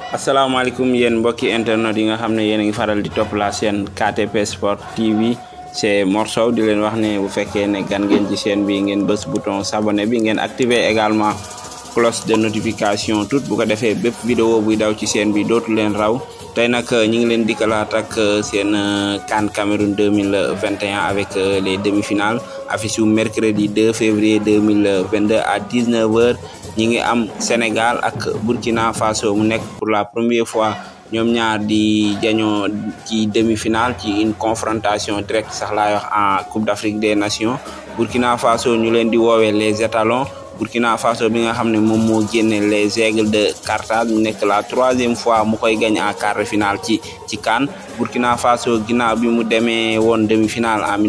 asalaamaaleykum yéen mbokki internet yi nga xam ne yéen a ngi faral di topp la chaîne KTP Sport TV c'est Mor Sow di leen wax ne bu fekkee ne gan ngeen ci chaîne bi ngeen bës bouton s'abonner bi ngeen activer également cloche de notification tout bu ko defee bépp vidéo buy daw ci chaîne bi dootu leen raw tey nag ñi ngi leen dikkalaat ak seen CAN Cameroun 2021 avec les demi-finales affiche yu mercredi 2 février 2022 à 19h ñi ngi am Sénégal ak Burkina Faso mu nekk pour la première fois ñoom ñaar di jañoo ci demi-finale ci une confrontation directe sax laay wax en Coupe d'Afrique des Nations Burkina Faso ñu leen di woowee les étalons Burkina Faso bi nga xam ne moom moo génne les aigles de Carthage mu nekk la troisième fois mu koy gañ en quart de finale ci ci CAN Burkina Faso ginnaaw bi mu demee woon demi-finale en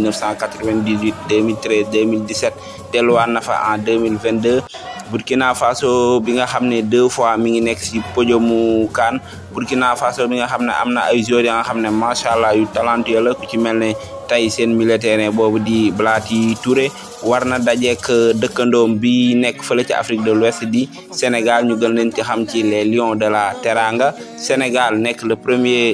1998 2013 2017 delluwaat na fa en 2022 Burkina Faso bi nga xam ne deux fois mi ngi nekk si podiumu CAN Burkina Faso bi nga xam ne am na ay joueurs yi nga xam ne macha allah yu talentueux la ku ci mel ne tey seen militaire boobu di Blati Touré war na dajeek dëkkandoom bi nekk fële ci Afrique de l'Ouest di Sénégal ñu gën leen ci xam ci les Lions de la Teranga Sénégal nekk le premier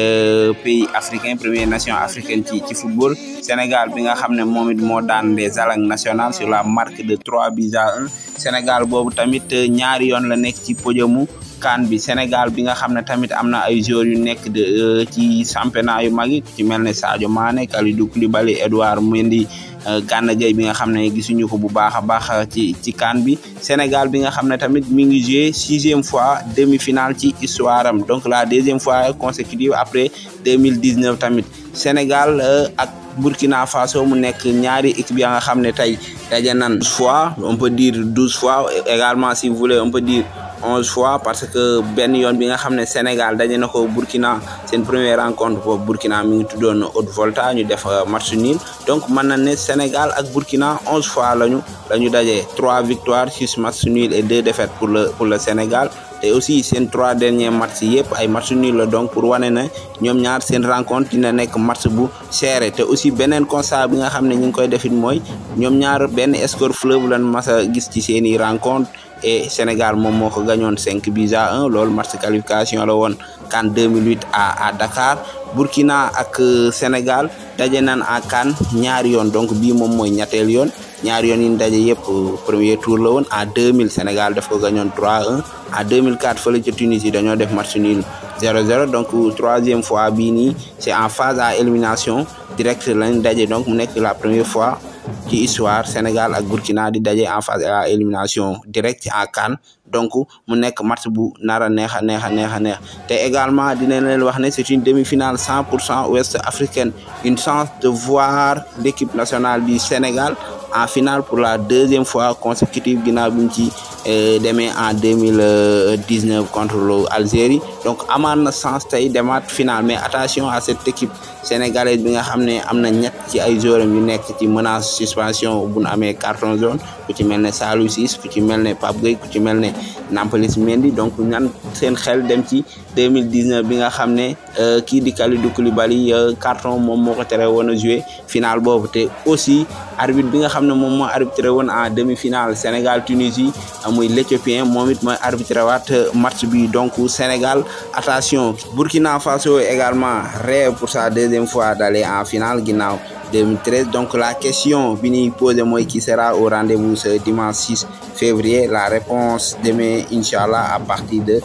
pays africain première nation africaine ci ci football Sénégal bi nga xam ne moom it moo daan les alangues nationales sur la marque de trois buts à un Sénégal boobu tamit ñaari yoon la nekk ci podiumu CAN bi Sénégal bi nga xam ne tamit am na ay joueurs yu nekk de ci championnat yu mag yi ci mel ne Sadio Mané Kalidou Koulibaly Edouard Mendy Gana Gueye bi nga xam ne gisuñu ko bu baax a baax ci ci CAN bi Sénégal bi nga xam ne tamit mi ngi joué sixième fois demi-finale ci histoire am donc la deuxième fois consécutive après 2019 tamit Sénégal ak Burkina Faso mu nekk ñaari équipe ya nga xam ne tey daje nan fois on peut dire douze fois également si vous voulez on peut dire onze fois parce que benn yoon bi nga xam ne Sénégal daje na ko Burkina seen première rencontre boobu Burkina mi ngi tuddoon Haute-Volta ñu def match nul donc mën na ne Sénégal ak Burkina onze fois lañu la ñu daje trois victoires six matchs nuls et deux défaites pour le pour le Sénégal te aussi seen trois derniers matchs yëpp ay match nul la donc pour wane ne ñoom ñaar seen rencontre dina nekk match bu serré te aussi beneen constat bi nga xam ne ñu ngi koy defit mooy ñoom ñaar benn score fleuve lan mas a gis ci seeni rencontre et Sénégal moom moo ko gañoon cinq buts à un loolu match qualification la woon CAN 2008 à à Dakar Burkina ak Sénégal daje nan à CAN ñaari yoon donc bii moom mooy ñetteel yoon ñaari yoon yi ñu daje yëpp premier tour la woon en 2000 Sénégal daf ko gañoon 3-1 en 2004 fële ca Tunisie dañoo def match nul 0-0 donc troisième fois bii nii c'est en phase à élimination directe lañ daje donc mu nekk la première fois ci histoire Sénégal ak Burkina di daje en phase à élimination directe en CAN donc mu nekk match bu nar a neex a neex a neex a neex te également dinañ leen wax ne c'est une demi-finale cent pour cent ouest africaine une chance de voir l'équipe nationale du Sénégal en finale pour la deuxième fois consécutive ginnaaw bi ñu ci demee en deux mille dix-neuf contre l'Algérie donc amaan na chance tey demaat finale mais attention à cette équipe sénégalaise bi nga xam ne am na ñett ci ay joueurs yu nekk ci menace suspension bu nu amee carton jaune ku ci mel ne Saliou Ciss ku ci mel ne Pape Gueye ku ci mel ne Nampalys Mendy donc ñan seen xel dem ci deux mille dix-neuf bi nga xam ne kii di Kalidou Koulibaly carton moom moo ko tere woon a jouer finale boobu te aussi arbitre bi nga xam ne moom moo arbitré woon en demi-finale Sénégal Tunisie muy l'Éthiopien moom it mooy arbitré waat match bi donc Sénégal attention Burkina Faso également rêve pour sa deuxième fois d'aller en finale ginnaaw 2013 donc la question bi ñuy posé mooy qui sera au rendez-vous ce dimanche 6 février la réponse demain inchallah à partir de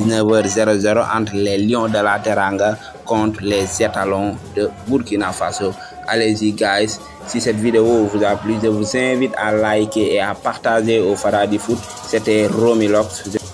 19h00 entre les Lions de la Teranga contre les étalons de Burkina Faso allez-y guys si cette vidéo vous a plu je vous invite à liker et à partager au Fara du foot c'était Romy Lox